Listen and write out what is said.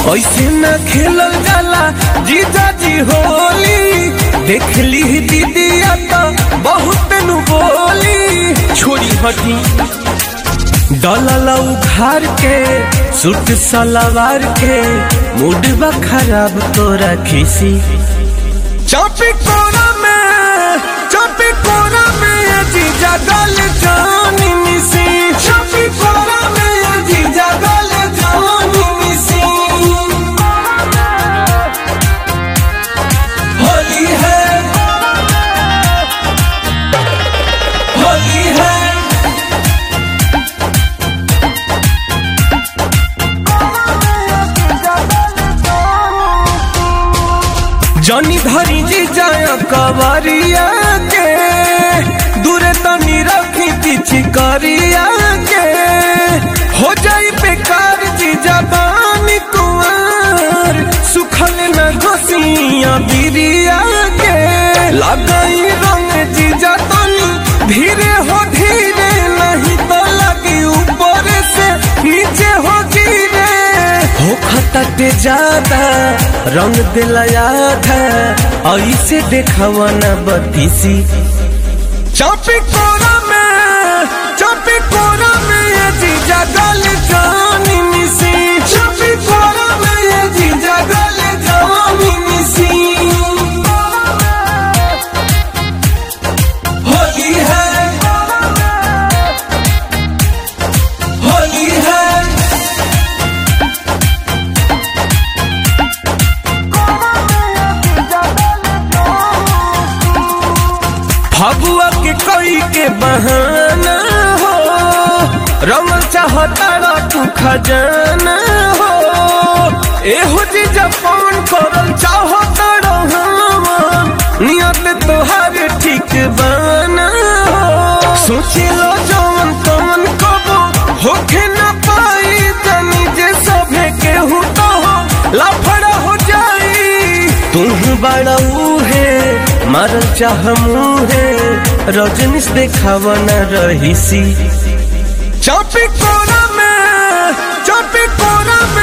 ऐसे न खेलल जाला जीजा जी होली देख ली दीदिया तो बहुत नु बोली छोड़ी हटी डलल उघार के सूट सलवार के मूड बा खराब तोरा खिसी चापी कोना में चापी कोना में ये जीजा गल जानी मिसी चापी कोना में ये जीजा गल जानी मिसी होली है होली है जनी धरी जी जाय कवरिया के दूरे तनी रखी पीछी करिया के हो जाई बेकार जी जबानी कुंवर सुखल न घोसिया बिरिया के लगाई रंग जी जतनी धीरे हो धीरे नहीं तो लगी ऊपर से नीचे हो गिरे हो खतटे ज्यादा रंग दिला याद है ऐसे देखावा न बतीसी चापी कोरा में चापी कोरा में ये जीजा गल जानी मिसी चापी कोरा में ये जीजा गल जानी मिसी होली है होली है फगुआ के कोई के बहाना हो रंग चाहता तू खजाना हो एहो जी जपान करल चाहता रहमान नियत तोहार ठीक बाना हो सोची लो जवन तवन कबो होखे न पाई तनी जे सभे केहू तो हो लफड़ा हो जाई तुम बड़ा है मारल चाह मुहे रजनीश देखावा न रहीसी चापी कोना में चापी कोना